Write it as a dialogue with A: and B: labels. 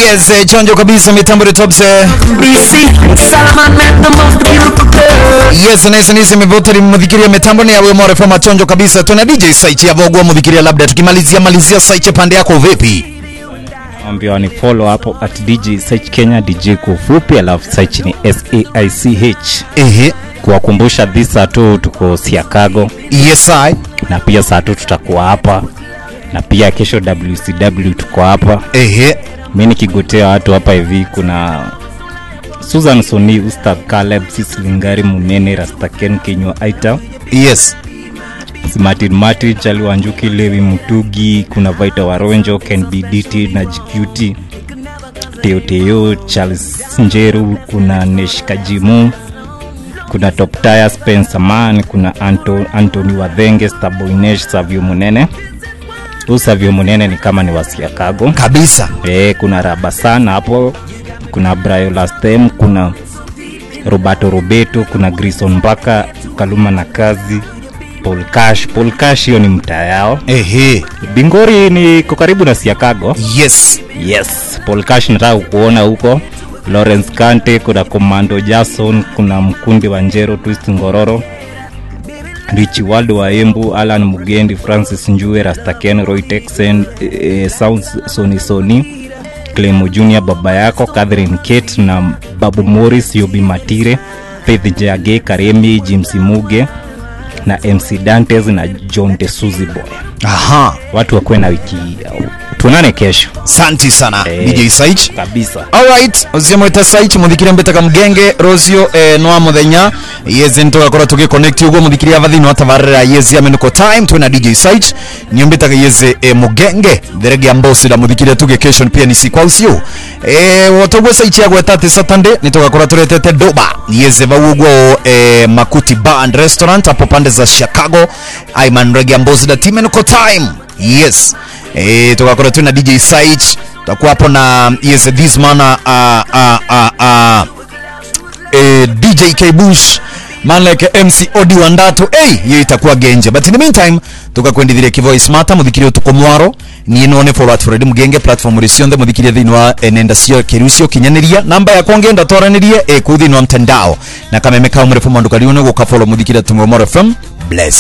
A: yes eh, chonjo kabisa mitambo ni top eh. yes nese nise mivoteri muthikiria mitambo ni yawe more fama chonjo kabisa tuna dj site ya vogwa muthikiria labda tukimalizia malizia site pande yako vipi
B: ambia ni follow hapo at dj search kenya dj kwa ufupi alafu search ni saich
A: ehe
B: kuwakumbusha this saa tu tuko siakago
A: yes i
B: na pia saa tu tutakuwa hapa na pia kesho wcw tuko hapa
A: ehe
B: mi nikigotea watu hapa hivi kuna susan soni ustad caleb sislingari munene rastaken kenywa aita
A: yes
B: martin martin chali wanjuki levi mutugi kuna vaita waronjo ken bdt na jqt teoteo charles njeru kuna neshkajimu kuna top tire spencer man kuna Anto, antony wadhenge staboinesh savio munene huu savio munene ni kama ni wasiakago
A: kabisa
B: e, kuna rabasana hapo kuna briolastem kuna roberto robeto kuna grison mpaka kaluma na kazi paul cash paul cash hiyo ni mtaa yao
A: ehe
B: bingori ni ko karibu na siakago
A: yes
B: yes paul cash nataka kuona huko lawrence kante kuna komando jason kuna mkundi wa njero twist ngororo richi waldo wa embu alan mugendi francis njue rastaken roy texen e, sounds soni soni clemo junior baba yako catherine kate na babu morris yobi matire faith jage karemi jimsi muge na mc dantes na john de suzy boy
A: aha
B: watu wakuwe na wiki tuonane kesho
A: santi sana
B: Eh.
A: dj site
B: kabisa
A: alright uziamwita site muthikiria mbitaga mgenge rocio eh, noa muthenya yezi nitugakorwo tugiconnect uguo muthikiria ava thiini wa tabarira yezi amenuko time twina dj site nio mbitaga yezi eh, mugenge therege ya mbosira muthikiria tugikation pia ni sikwa ucio eh, wotoguo site yagweta ati saturday nitugakorwo turetete doba yezi vau uguo eh, makuti bar and restaurant hapo pande za chicago aiman rege ya mbosira timenuko time yes eh, tugakorwo twina dj site tutakuwa hapo na yes this man uh, uh, uh, uh, eh, dj k bush man like mc odi wandato hey, hiyo itakuwa genje but in the meantime tukakwendithiria kivoice mata muthikirie utuko mwaro niä none follow at Fred mugenge platform ri ciothe muthikirie thiini wa eh, nenda cio kiru cio kinyaniria namba yakwa ngenda twaranirie eh, kuu thiini wa mtandao na kameme kao mrefu mwandu kariu nä gå ka follow muthikirie tumwe moro fm bless